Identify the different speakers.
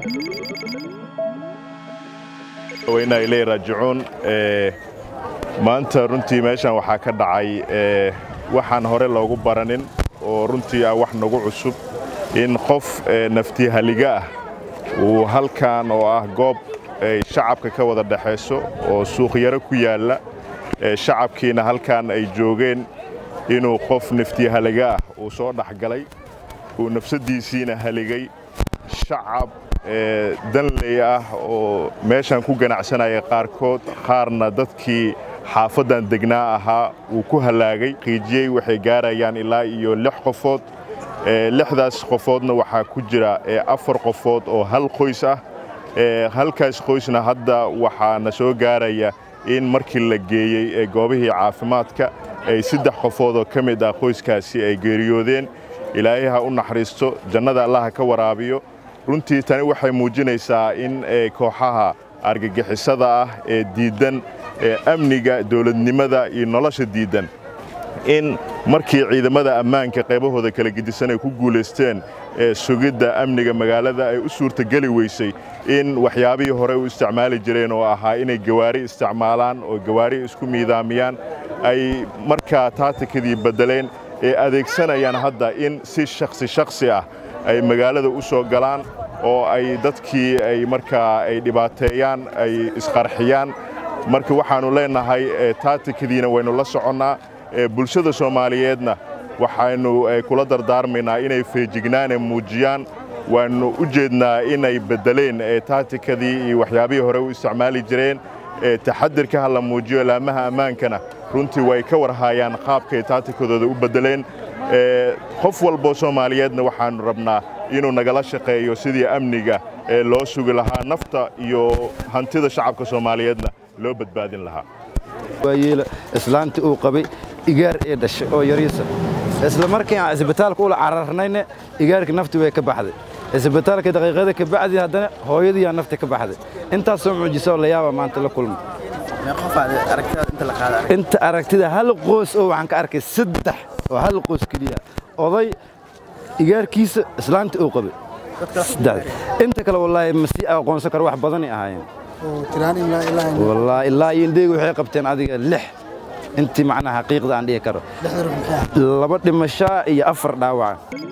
Speaker 1: weyna ilay raajicuun maanta runtii meeshan waxaa ka dhacay waxaan hore loogu baranin oo runtii ah wax nagu cusub in qof naftihaliga ah uu halkan oo ah goob ay shacabka ka wada dhexayso oo suuqyaro ku yaalla shacabkiina halkan ay joogeen inuu qof naftihaliga ah uu soo dhexgalay uu nafsaddiisiina haligay shacab danley ah oo meeshan ku ganacsanaya qaarkood qaarna dadkii xaafaddan degnaa ahaa uu ku hallaagay qiijiyey waxay gaarayaan ilaa iyo lix qofood lixdaas qofoodna waxaa ku jira afar qofood oo hal qoys ah halkaas qoysna hadda waxaana soo gaaraya in markii la geeyey goobihii caafimaadka ay saddex qofood oo ka mid ah qoyskaasi ay geeriyoodeen ilaahay ha u naxariisto jannada allaha ka waraabiyo runtii tani waxay muujinaysaa in kooxaha argagixisada ah ee diiddan amniga dowladnimada iyo nolosha diiddan in markii ciidamada ammaanka qaybahooda kala gedisan ay ku guulaysteen sugidda amniga magaalada ay u suurtageli weysay in waxyaabihii hore u isticmaali jireen oo ahaa inay gawaari isticmaalaan oo gawaari isku miidaamiyaan ay markaa taatikadii beddeleen ee adeegsanayaan hadda in si shakhsi shakhsi ah ay magaalada u soo galaan oo ay dadkii ay markaa ay dhibaateeyaan ay isqarxiyaan marka waxaannu leennahay taatikadiina waynu la soconnaa bulshada soomaaliyeedna waxaynu kula dardaarmaynaa inay feejignaane muujiyaan waannu u jeednaa inay beddeleen taatikadii iyo waxyaabihii hore u isticmaali jireen taxadirka ha la muujiyo laamaha ammaankana runtii way ka warhaayaan qaabkay taatikadooda u beddeleen qof walboo soomaaliyeedna waxaannu rabnaa inuu nagala shaqeeyo sidii amniga ee loo sugi lahaa nafta iyo hantida shacabka soomaaliyeedna loo badbaadin lahaa
Speaker 2: waayeela islaantii uu qabay igaar ee dhashay oo yariisa isla markii aan isbitaalka ula cararnayna igaarkii naftii way ka baxday isbitaalka daqiiqada ka bacdi haddana hooyadiiyaa nafti ka baxday intaasoo mucjiso la yaaba maanta la kulma inta aragtida hal qoys oo waxaan ka arkay saddex oo hal qoys keliya oday igaarkiisa islaantii uu qabay inta kale wallaahi ma sii aqoonsan karo wax badanay ahaayeen wallaahi ilaa iyo indheyga waxay qabteen adiga lix intii macnaha xaqiiqda aan dhihi karo laba dhimashaa iyo afar dhaawaca